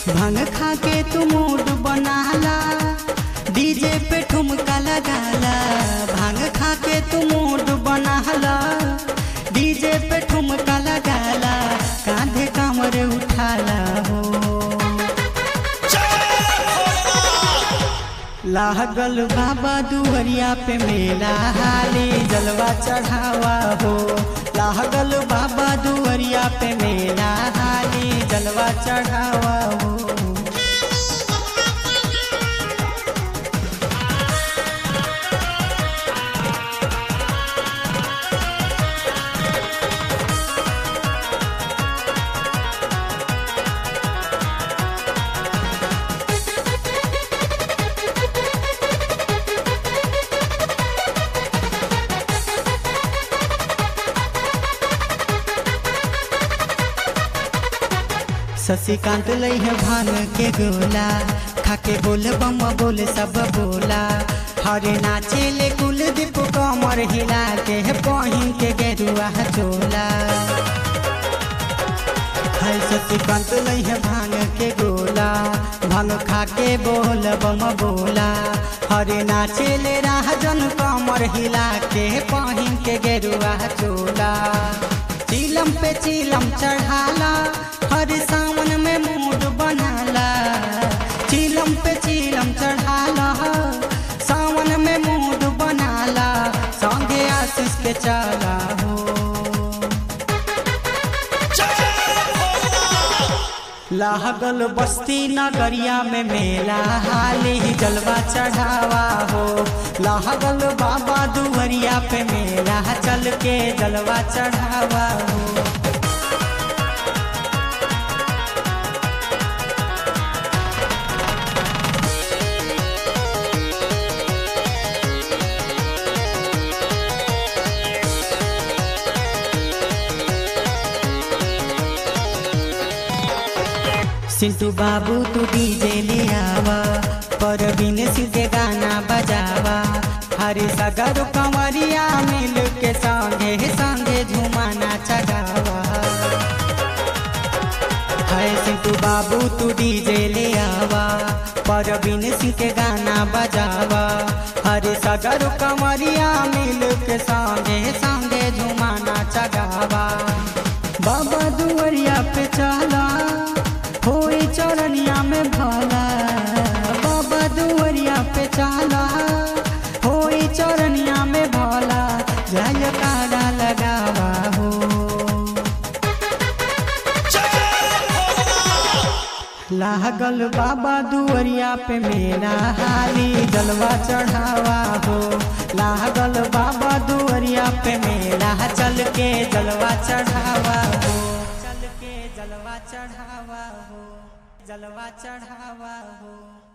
भांग खा के तू मूड बनाला डीजे पे ठुमका लगाला भांग खा के तू मूड बनाला डीजे पे ठुमका लगाला कांधे कमर उठाला हो लागल बाबा दुहरिया पे मेला हाली जलवा चढ़ावा हो लागल बाबा दुहरिया पे मेला हाली जलवा चढ़ावा हो शशिकांत लई है भान के गोला खाके बोल बम बोल सब बोला हरे नाचे ले कुलदीप कमर हिला के बहिन के गेरुआ चोला है शशिकांत लई है भांग के गोला भांग खाके बोल बम बोला हरे नाचे ले राजन कमर हिला के बहिन के गेरुआ चोला चीलम पे चीलम चढ़ाला हर सावन में मूड बनाला चीलम पे चीलम चढ़ाला सावन में मूड बनाला संगे आशीष के चला हो लागल बस्ती नगरिया में मेला हाली ही जलवा चढ़ावा हो लागल बाबा दुवरिया पे मेला चल के जलवा चढ़ावा हो सिंटू बाबू तू डीजे ले आवा परवीन सिंह के गाना बजावा हरे सगर कंवरिया मिल के संगे संगे झुमाना चगावा है सिंटू बाबू तू डीजे ले आवा परवीन सिंह के गाना बजावा हरे सगर कंवरिया मिल के संगे संगे झुमाना चगावा बाबा दुवरिया पे चला होई चरनिया में भला बाबा दुवरिया पे चला होई चरनिया में भला जय कारा लगावा हो लागल बाबा दुवरिया पे मेरा हाली जलवा चढ़ावा हो लागल बाबा दुवरिया पे मेरा चल के जलवा चढ़ावा हो चल के जलवा चढ़ावा हो जलवा चढ़ावा हो